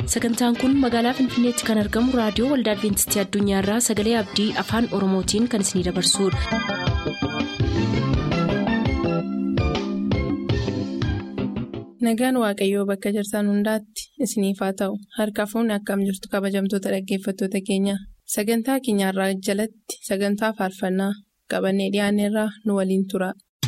sagantaan kun magaalaa finfinneetti kan argamu raadiyoo waldaa adventistii addunyaarraa sagalee abdii afaan oromootiin kan isinidabarsudha. nagaan waaqayyoo bakka jirtan hundaatti isiniif haa ta'u harka fuunni akkam jirtu kabajamtoota dhaggeeffattoota keenya sagantaa keenyarraa jalatti sagantaa faarfannaa qabannee dhiyaanneerraa nu waliin tura.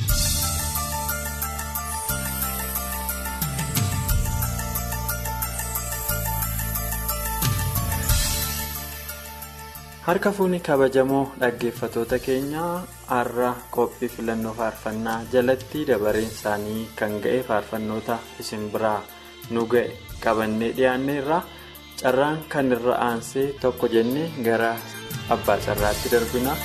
harka fuunni kabajamoo dhaggeeffatoota keenyaa har'a qophii filannoo faarfannaa jalatti dabareen isaanii kan ga'e faarfannoota isin biraa nu ga'e qabannee dhiyaanneerra carraan kan irra aansee tokko jennee gara abbaa carraatti darbina.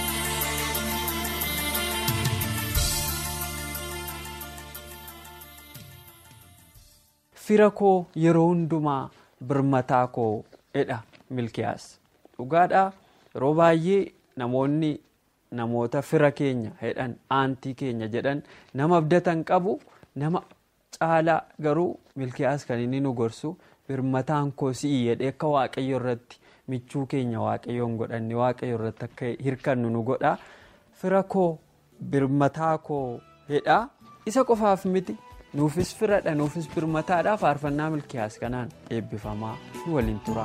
fira koo yeroo hundumaa birmataa koo jedha milkiyaas. dhugaadhaa yeroo baay'ee namoonni namoota fira keenya jedhan aantii keenya jedhan nama abdatan qabu nama caalaa garuu milkiyaas kan inni nu gorsu birmataan koo si'i jedhee akka waaqayyo irratti michuu keenya waaqayyoon godhanne waaqayyo irratti akka hirkannu nu godha fira koo birmataa koo jedha isa qofaaf miti nuufis firadha nuufis birmataadha faarfannaa milkiyaas kanaan eebbifamaa nu waliin tura.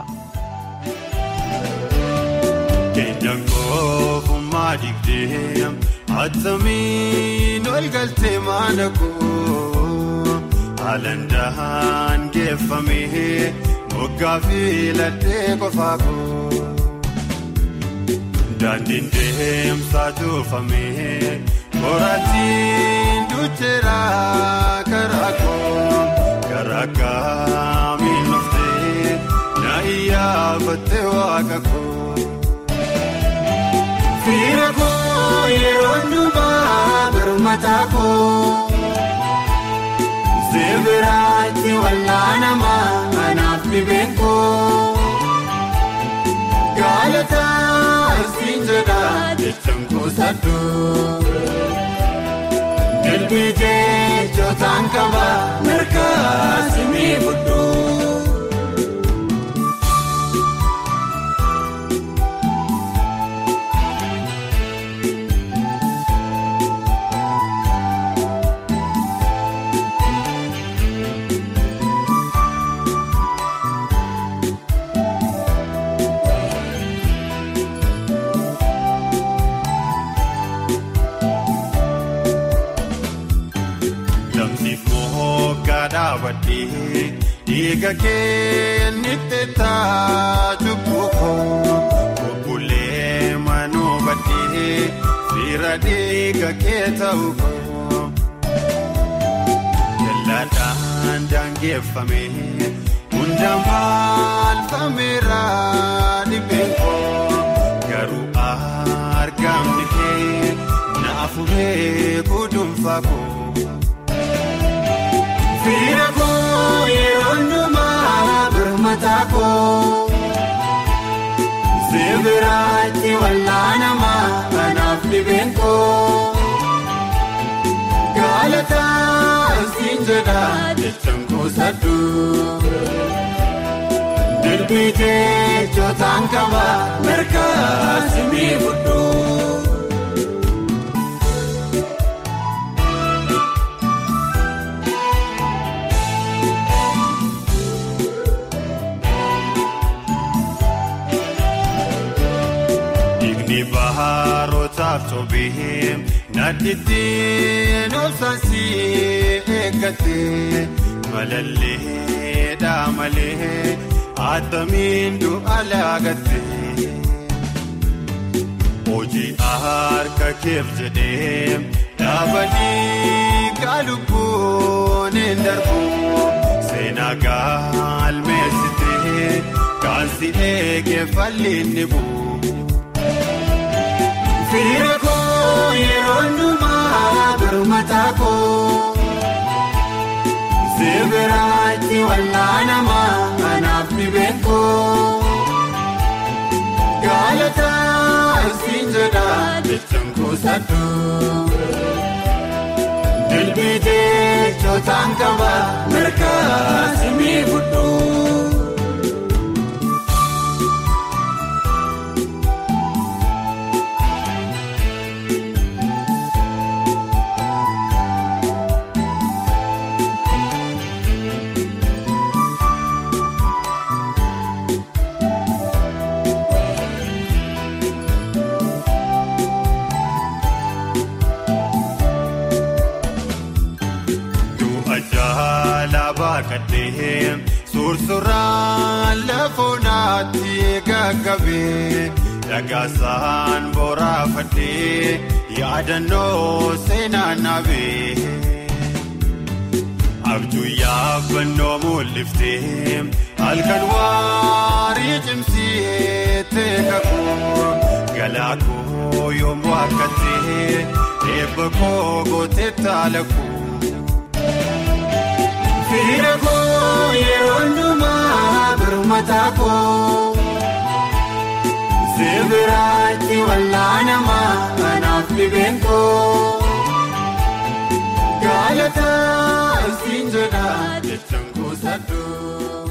Keenyan koofummaa digdee attamiin ol galtee maana koo haalandaan geeffamee moggaa fi laddee qofaa koo daandiin deemsaa tuufamee qoraattiin ducheera karaa koo karaa kaamiin dhuftee na iyyaafattee waaqa koo. Fira koo yeroo hundumaa birmataa koo Zeebiraatti wallaanamaa anaaf dhibeen koo Gaalataa siin jedha jechaan kuusadhuu Dilbii jechotaan qaba mirgaa simii fudhuu. Dhiiga keenitti taatu buukoo bubbulee manuu baddee fira dhiiga kee ta'u koo jallaadhaan daangeffamee hundaan maalfameera dhibeen koo garuu argamni kee na afuree gudunfaa koo. Fira koo yeroo hundumaa birmataa koo Zeebiraatti wallaanamaa anaaf dhibeen koo Gaalataa siin jedha jechaan kuusadhuu Dilbii jechotaan qaba mirgaa simii fudhuu. Baharootaaf sobee nadhiitiin obsaansii eeggatee malallee malee attamiin du'a laagattee hojii harka keef jedhee dhaabanii kaalubboon hin darbu seenaa galmeessitee kan si eegee falliin ni bu'u. Fira koo yeroo hundumaa birmataa koo Zeebiraatti wallaanamaa anaaf dhibeen koo Gaalataa siin jedha jechaan kuusadhuu Dilbii jechotaan qaba mirgaa simii fudhuu. Sursurraan lafoonaatti gaggabee dhagaasaan boraafadhee yaadannoo seenaa naabee. Abjuu yaabannoo mul'iftee halkan waarii cimsee teekakuu galaa koo yommuu akkattee eebba koo gootee taalakuu. Fiira koo yeroo hundumaa birmataa koo Seebiraatti wallaanamaa kanaaf dhibeen koo Gaalataa siin jedhaa jechaan kuusadhu.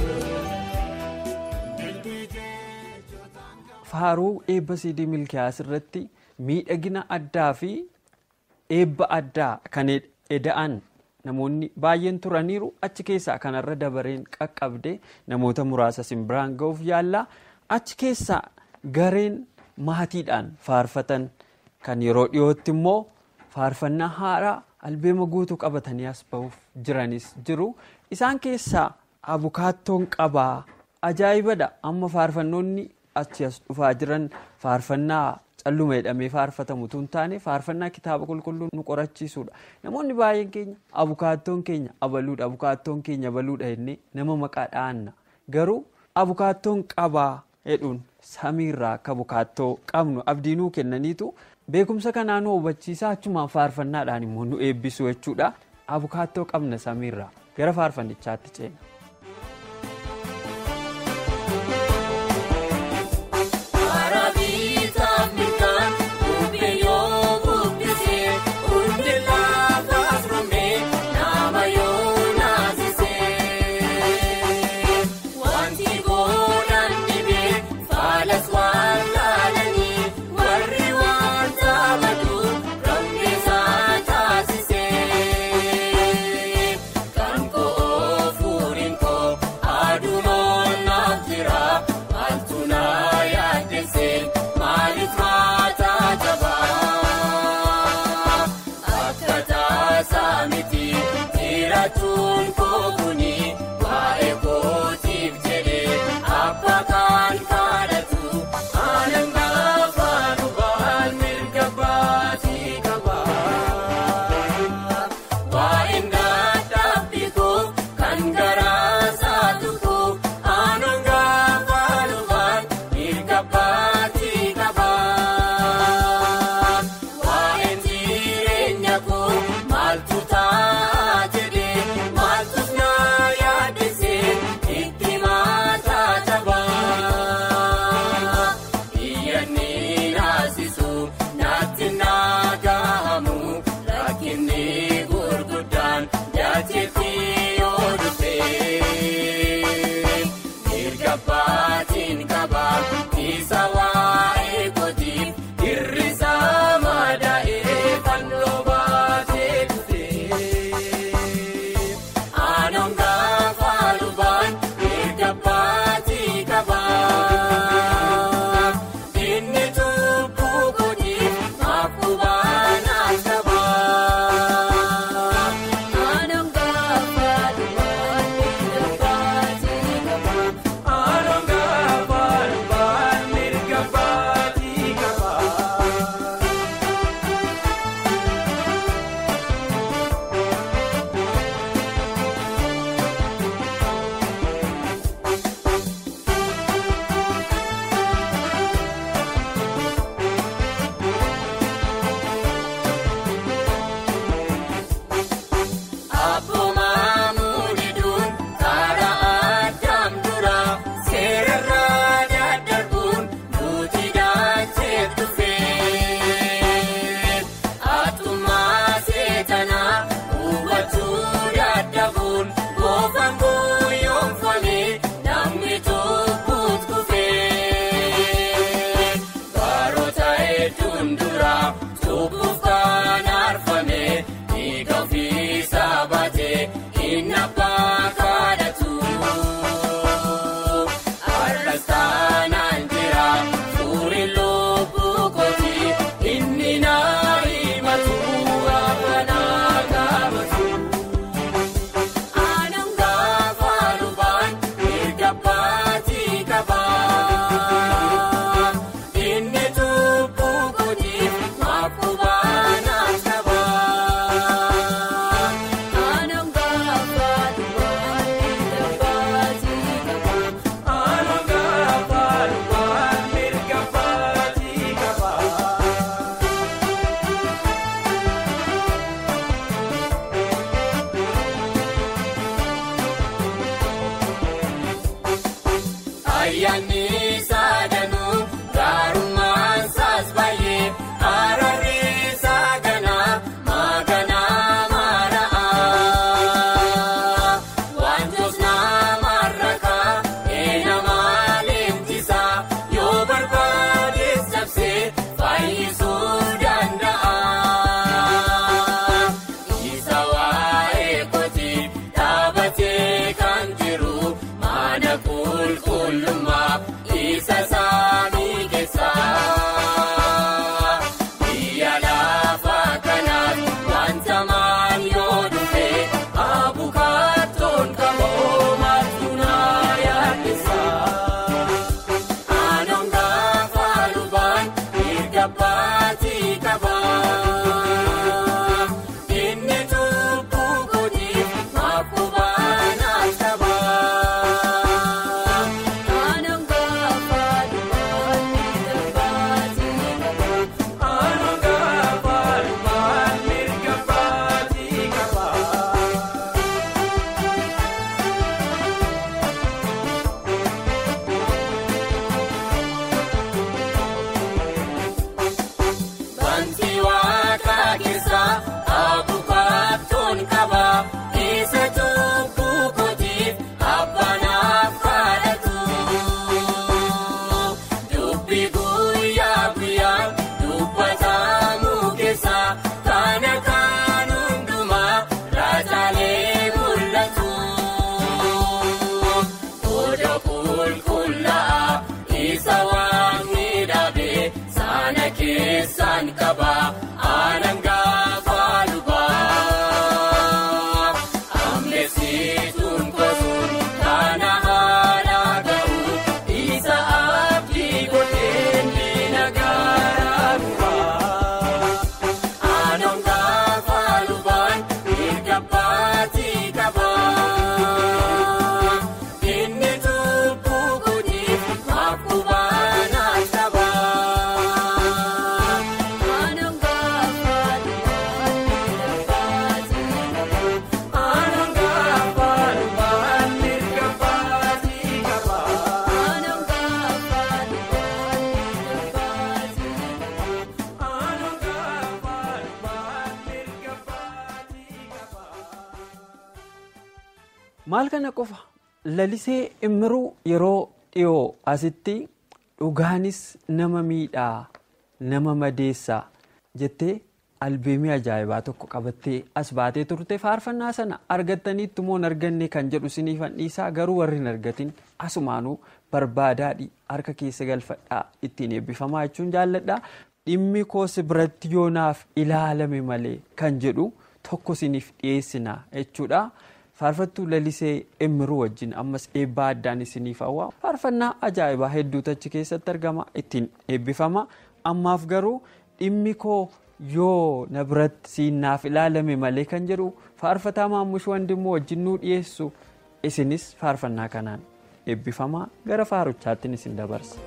Faaruu eebba siidii milkiyaas irratti miidhagina addaa fi eebba addaa kan eda'an namoonni baay'een turaniiru achi keessaa kanarra dabareen qaqqabde namoota muraasa simbiraan ga'uuf yaallaa achi keessaa gareen maatiidhaan faarfatan kan yeroo dhiyootti immoo faarfannaa haaraa albeema guutuu qabatanii as ba'uuf jiranis jiru isaan keessaa abukaattoon qabaa ajaa'ibadha amma faarfannoonni achi as dhufaa jiran faarfannaa calluma jedhamee faarfatamu tun taane faarfannaa kitaaba qulqulluu nu qorachiisuudha namoonni baay'een keenya abukaattoon keenya abaluudha abukaattoon keenya abaluudha jennee nama maqaa dha'anna garuu abukaattoon qabaa jedhuun samiirraa akka abukaattoo qabnu abdiinuu kennaniitu beekumsa kanaa nu hubachiisaa achumaan faarfannaadhaan immoo nu eebbisu jechuudha abukaattoo qabna samiirraa gara faarfannichaatti ceena. Kan koo fuudhin ayyaanni saadanuu gaarummaan saas baay'ee araarri saaganaa maaganaa maara'aa wantoota namarrakaa eenamaa leenjisaa yoo barbaadees cabsee fayyisuu danda'a. Isa waa'ee kooti dhaabatee kan jiru mana qulqullummaa isa saanii keessaa. Biyya lafa kanaan wanta maal yoo dhufe abukaatoon qaboo maaltunaa yaaddeessaa. Anoon gaafa lubaan erga baatii qabaa. Inni tuubbuu kootiif maakubaan qabaa. Anoon gaafa lubaan erga baatii qabaa. Anoon gaafa lubaan erga baatii qabaa. Banti waaqa keessaa abukaatoon qabaa isa tuubbuu kootiif abbanaaf kadhatu. Dubbi guyyaa guyyaan dubbatamu keessaa kana kan hundumaa raajaalee mul'atu. Oda qulqullaa'aa isa waan miidhagee sana keessaan qabaa aanan gaafa lubaa. Ammeessituun kosuun kana haala ga'u isa abdii godhee miila garaa gubaa. Anoon gaafa lubaan erga baatii qabaa. Inni tuubbuu kootiif maakubaan qabaa. Anoon gaafa lubaan erga baatii qabaa. Anoon gaafa lubaan erga baatii qabaa. Anoon gaafa lubaan erga baatii qabaa. Anoon gaafa lubaan erga baatii qabaa. Maal kana qofa lalisee immiruu yeroo dhiyoo asitti dhugaanis nama miidhaa nama madeessaa jettee albeemii ajaa'ibaa tokko qabattee as baatee turte faarfannaa sana argattaniitti moo hin arganne kan jedhu siniifan dhiisaa garuu warri hin argatin asumaanuu barbaadaadhi harka keessa galfadhaa ittiin eebbifamaa jechuun jaalladhaa dhimmi koos biratti yoonaaf ilaalame malee kan jedhu tokko siniif dhiyeessina jechuudha. faarfattuu lalisee immiruu wajjin ammas eebbaa addaan isiniif hawwa faarfannaa ajaa'ibaa hedduutu achi keessatti argama ittiin eebbifama ammaaf garuu dhimmi koo yoo na biratti siinnaaf ilaalame malee kan jedhu faarfataa maammush wandimmoo wajjin nuu dhiyeessu isinis faarfannaa kanaan eebbifamaa gara faaruchaattiin isin dabarsa.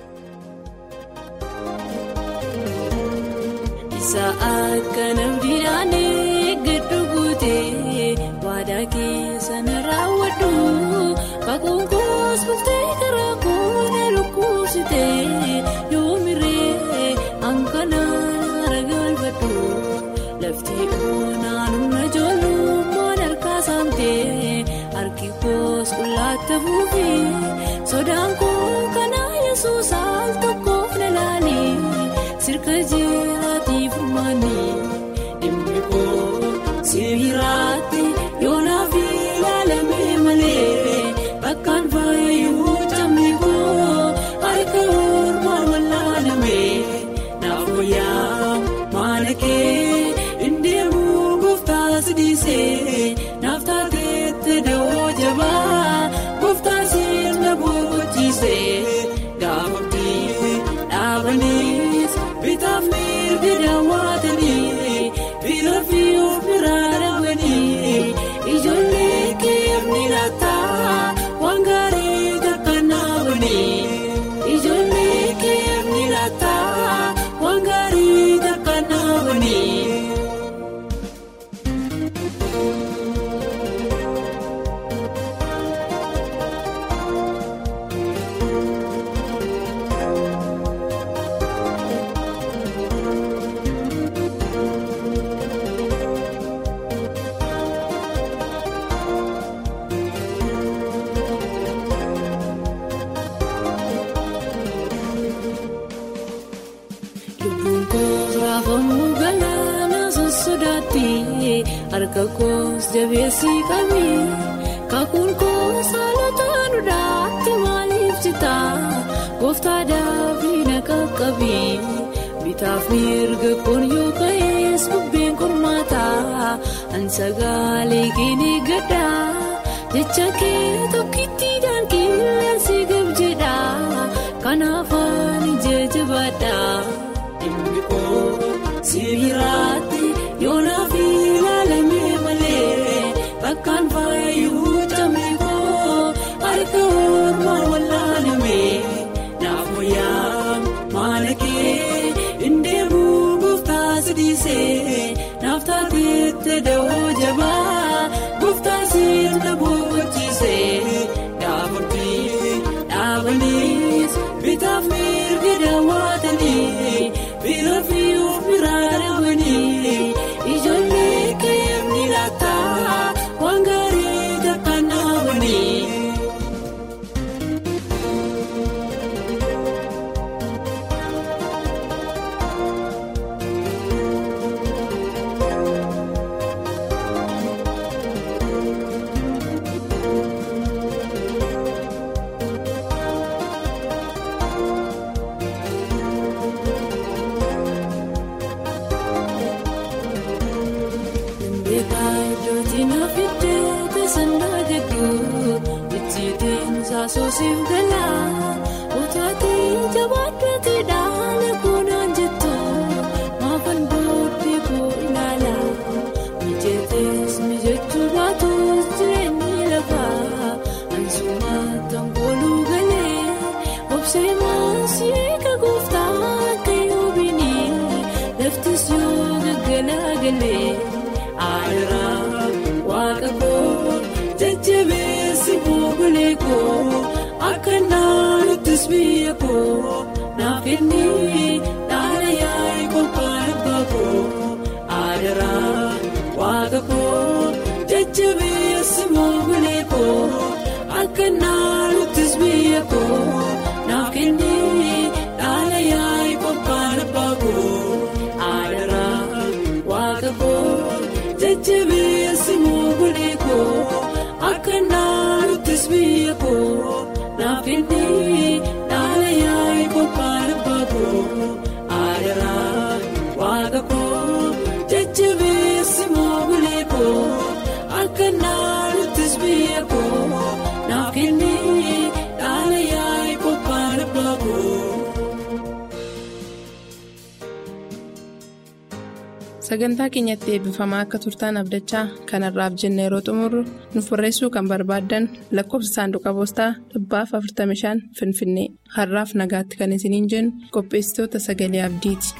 Isa akka namdidhaan giddu guutee waadaa keessa na raawwadhu Kakuun koos bultee karaa koona lukkuusitee yoo miree hanqanaan aragalfadhu lafti oonaan humna ijoollummaan harkaa saamtee harki koos qullaatti fuufee sodaan koo kanaa yesuus al tokkoof na laalee sirka jiraatiif maanii dhimmi koo sibiiraatti yoonaaf ilaalamee malee bakkaan faayuu cammi koo harka ormaa wallaalamee naaf wayyaa maana kee indeemuu gooftaas dhiisee naaf taateetti dawoo jabaa gooftaas na boqochiise harka koos jabeessii qabii kakuun koos haalota duudhaatti maaliif citaa gooftaa daafii na qaqqabii bitaaf mirga kun yoo ka'ees bubbeen qormaataa ansagaalee keenya gaddaa jecha kee tokkittiidhaan qilleensi gab jedha kanaaf ani jajjabaadha. Dhimmi koo sibiiraatti yoonaaf ilaalamee malee bakkaan faayuu tammi koo harka ormaan wallaalamee naaf wayyaa maala kee indeemuu gooftaa sidiisee naaf taateette dawoo jabaa gooftaa sirna boqochiisee dhaabbii dhaabaniis bitaaf mirga daawwatanii bira fi of biraa dhabanii ijoollee keemni laata waan gaarii takkaan dhaabanii. Beekaa iddootti naaf iddoo tasandaa gadduu ijjiitiin saasosiif galaa otaatii jabaadhatti dhaala koonaan jettu maafan booddee koo ilaala mijeetees mijachuu baatus jireenyi lafaa ansumatti angooluu galee obsee maasii eega gooftaa akka yoobinii laftis yoo gaggalaa galee. Aadara waaqa koo jajjabeessi buugulee koo akka naanuttis biyya koo naaf kennii dhaala yaa'ii qophaa'e baakoo. Aadara waaqa koo jajjabeessi buugulee koo akka naanuttis biyya koo naaf kennii dhaala yaa'ii qophaa'e baakoo. Aadara waaqa koo. Jajjabeessi moogulee koo akka naanuttis biyya koo naaf kennee dhaala yaa'ii qophaa'e baakoo aadaraa waaqa koo jajjabeessi moogulee koo akka naanuttis biyya koo naaf kennee dhaala yaa'ii qophaa'e baakoo. sagantaa keenyatti eebbifamaa akka turtaan abdachaa kanarraaf jenne yeroo xumurru nuuf barreessuu kan barbaaddan lakkoofsa saanduqa poostaa dhibbaaf 45 finfinnee har'aaf nagaatti kan isiniin jennu qopheessitoota sagalee abdiiti.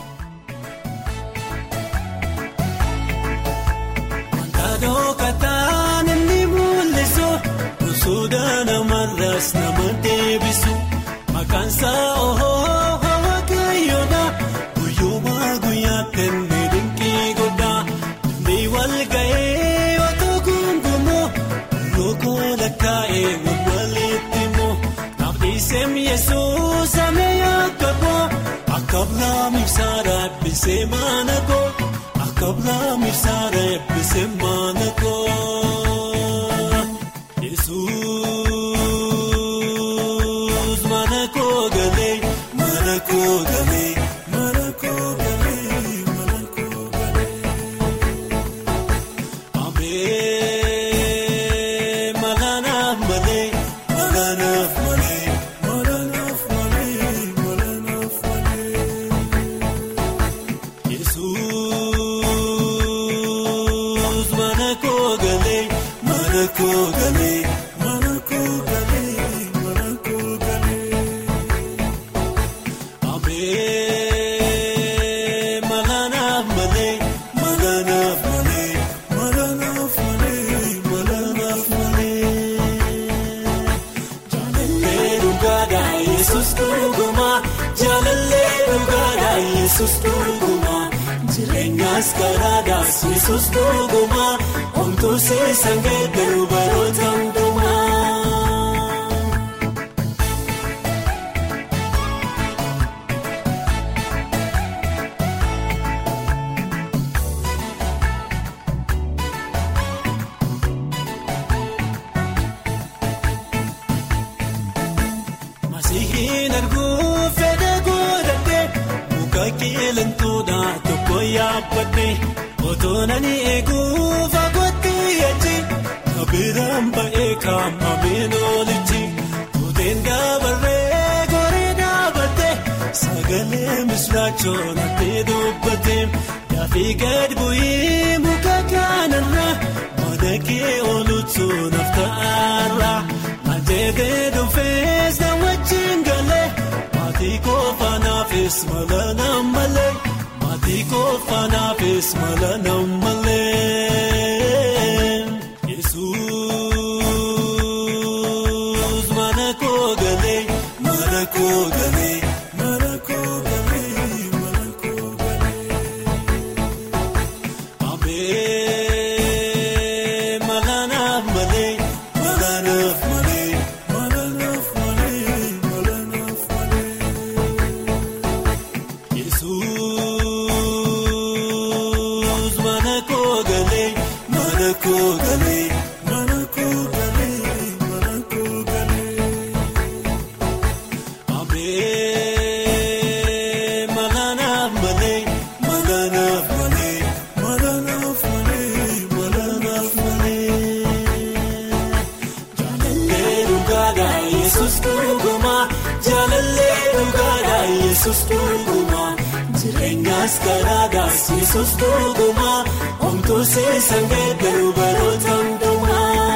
Kaadoo kataan inni mul'isu gosoota namarraas nama deebisu maqaan isaa ohoo waaqayyoodha guyyumaa guyyaa kennee dinqii godhaa ni wal ga'ee otoo gungumoo lookoo lakkaa'ee wal walitti immoo naafniseem yesuus amee akka koo akka biraa ibsaadha eebbisee maana koo. Kabla misaara eebbisee maana koo Yesuus mana koo galee mana koo galee mana koo galee mana koo galee Amee malaanaaf malee malaanaaf malee malaanaaf malee malaanaaf malee Yesuus mana koo galee mana koo galee mana koo galee mana koo galee Amee malaanaaf malee malaanaaf malee malaanaaf malee malaanaaf malee Jaalallee dhugaadhaa Yesuus dhugumaa jaalallee dhugaadhaa Yesuus dhugumaa jireenyaas karaadhaas Yesuus dhugumaa homtuu seesan geeddaru baroota hundumaa. Sihin arguu fedha godhadhee muka qileentoodhaa tokko yaabbadhee otoo nani eeguu fagootti achi kabiraan ba'ee kaamameen olichi tuuteen dabarree goree dhaabattee sagalee misiraachoon hattee dubbattee yaafii gad bu'ii muka kanarraa mana kee ooluutu nafta'arra ajjeetee dhuunfees na wajjin galee maatii kofaanaafis mala nammalee maatii kofaanaafis mala nammalee yesuus mana koo galee mana koo galee mana koo galee mana koo galee. Abee malanaaf malee malanaaf malee malanaaf malee malanaaf malee Yesuus mana koo galee mana koo galee mana koo galee mana koo galee. Abee malanaaf malee malanaaf malee malanaaf malee malanaaf malee. Jaalallee dhugaadhaa Yesuus dhugumaa jaalallee dhugaadhaa Yesuus dhugumaa jireenyaas karaadhaas Yesuus dhugumaa homtuu seesan geeddaruu baroota hundumaa.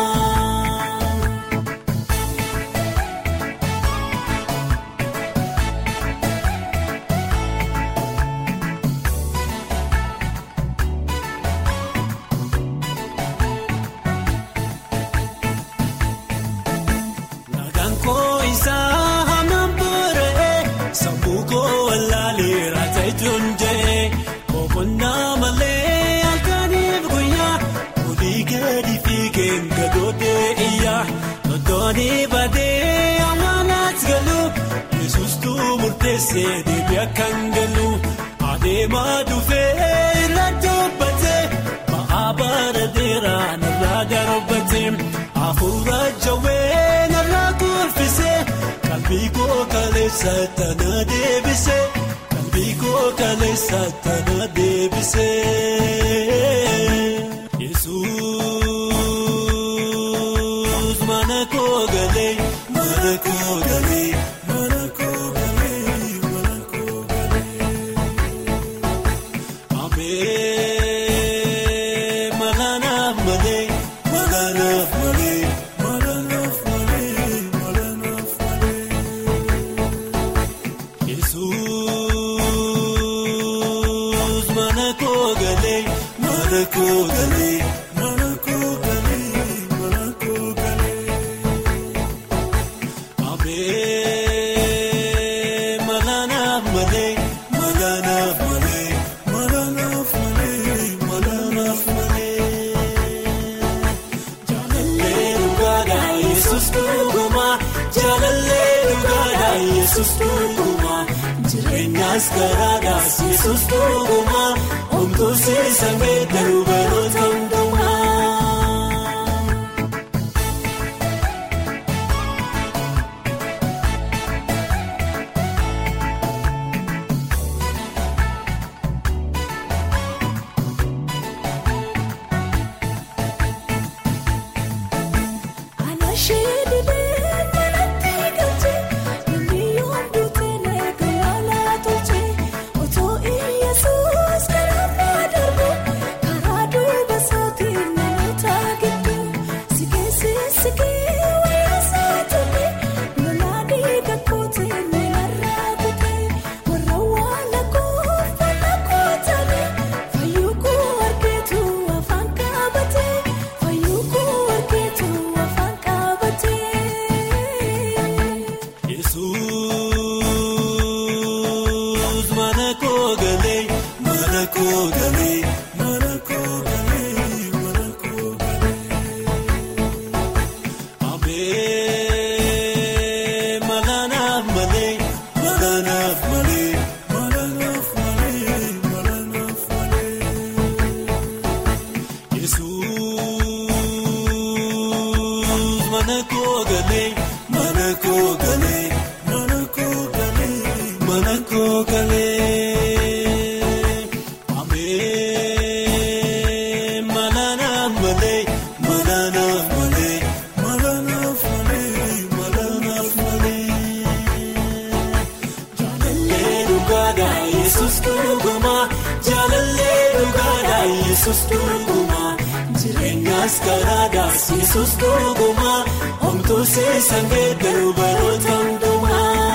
Nagaan koo isaa hamaan boora'ee sammuu koo wallaalee ta'etuun jee boqonnaa malee halkaniif guyyaa olii gadi fiigeen gadoodee iyyaa loltoonni badee amaanaas galu yesuustuu murteessee deebii akkan galu adeemaa dhufee irra dubbatee ba'aa bara dheeraa narraa darbatee hafuura jawwee narraa kurfisee qalbii koo kaleessa tana deebisee qalbii koo kaleessa tana deebisee yesuus mana koo galee mana koo galee mana koo galee mana koo galee. Abee malanaaf malee malanaaf malee malanaaf malee malanaaf malee. Yesuus mana koo galee mana koo galee mana koo galee mana koo galee. Abee malanaaf malee malanaaf malee malanaaf malee malanaaf malee. Jaalallee dhugaadhaa Yesuus dhugumaa jaalallee dhugaadhaa Yesuus dhugumaa jireenyaas karaadhaas Yesuus dhugumaa homtuu seesan geeddaruu baroota hundumaa. Anashee didee manatti galchee namni yoomdu teelee galaanaa tolchee otoo Iyyasuus karaa darbu karaa duuba isaa yesus dhuguma jaalallee dhugaadha yesus dhuguma jireenyaas karaadhaas yesus dhuguma homtuu seesan geeddaru baroota hundumaa.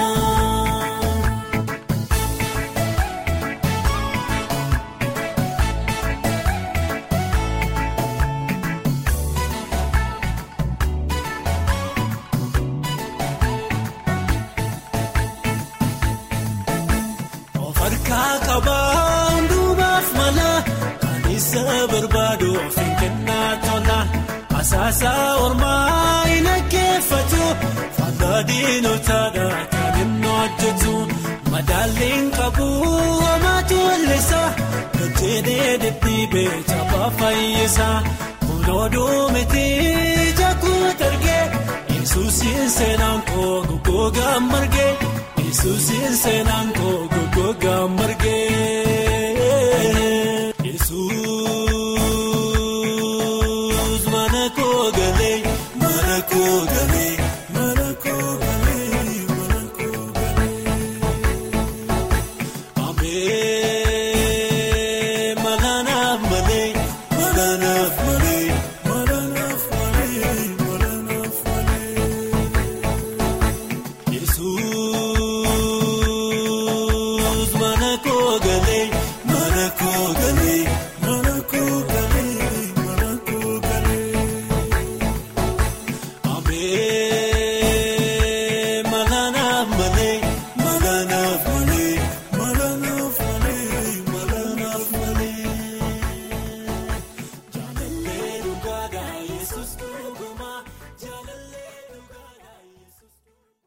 Of harkaa qabaa hundumaaf mala kan isa barbaadu of hin kennaa tola asaasaa ormaa hin dhaggeeffatu faayidaa diinotaadha kan inni hojjetu madaalliin qabu homaatu wallisa gajjeedee deddeebee taphaa fayyisa kunuuduu miti jaakuu targee yesuusiin seenaan koo goggoogaa margee. Yesuusiin seenaan koo goggoogaa margee.